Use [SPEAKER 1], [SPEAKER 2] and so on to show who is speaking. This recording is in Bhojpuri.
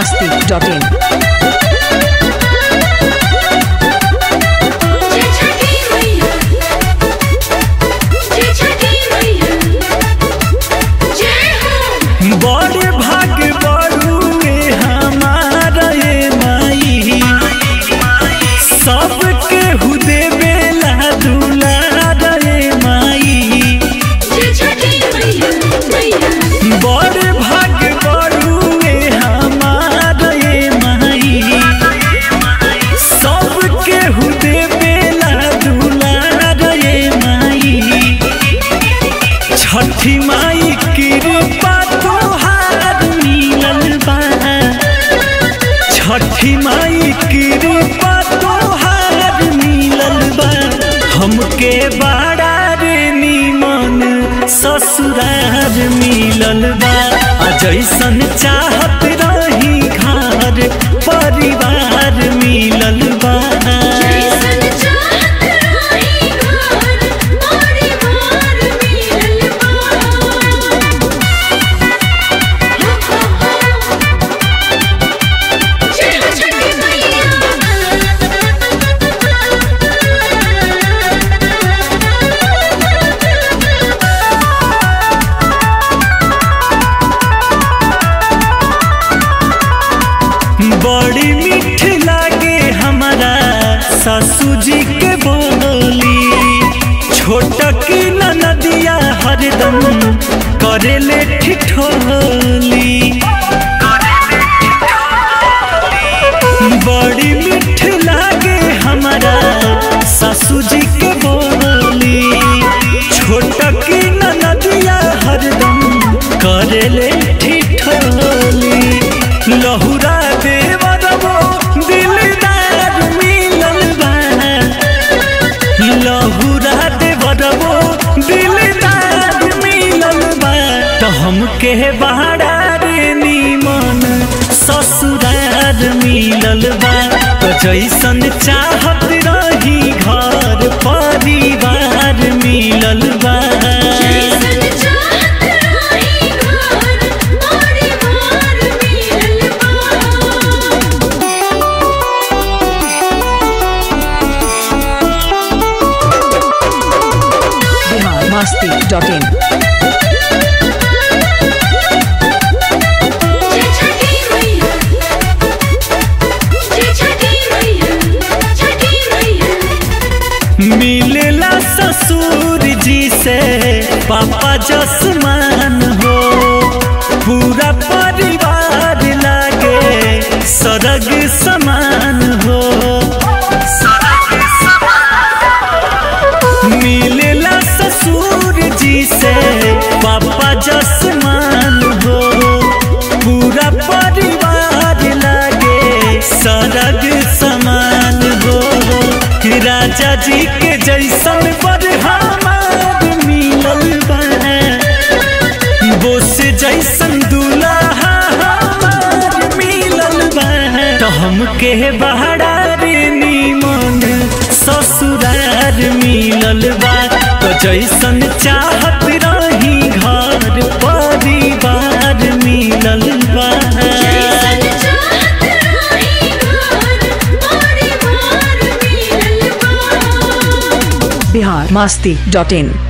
[SPEAKER 1] masti.in.
[SPEAKER 2] जय छठी मैया जय छठी मैया जय हो
[SPEAKER 3] बड़ भाग बड़ुए हमारा ये माई सबके हुदे बेला दुलार ये माई
[SPEAKER 2] जय छठी मैया मैया
[SPEAKER 3] बड़ भाग बड़ुए हमारा ये माई सबके हुदे बेला दुलार ये माई छठी माई कृपा तोहार मिलल बा छठी माई कृपा तोहार मिलल बा हमके बड़ा रे निमन ससुरार मिलल बा आ जैसन चाहत रही घर परिवार मिलल बा
[SPEAKER 2] जैसन चाहत रही घर परिवार मिलल बा जय हो छठी मैया
[SPEAKER 3] बड़ी मीठ लागे हमारा सासू जी के बोली छोट की नदिया हरदम करेले ठिठोली बड़ी मीठ लागे हमारा सासू जी के बोली छोट की नदिया हरदम करेले ठिठोली लहुरा देवरबो दिलदार मिलल बा लहुरा देवरबो दिलदार मिलल बा तो हमके बहारा रे निमन ससुरार मिलल बा तो जैसन चाहत रही घर परिवार मिलल बा
[SPEAKER 2] जैसन चाहत रही घर परिवार मिलल बा
[SPEAKER 1] Bihar masti.in.
[SPEAKER 2] जय छठी मैया जय छठी मैया छठी मैया
[SPEAKER 3] मिलला ससुर जी से पापा जसमान हो पूरा परिवार लागे सरग समान हो मिलला ससुर जी से पापा जसमान हो पूरा परिवार लागे सरग समान हो राजा जी के जैसन पर हमार मिलल बा बोस जैसन दूल्हा हमार मिलल बा तो हमके बहारा रे निमन ससुरार मिलल बा तो जैसन चाहत रही घर परिवार मिलल बा
[SPEAKER 2] जैसन चाहत रही घर परिवार मिलल बा
[SPEAKER 1] Bihar masti.in.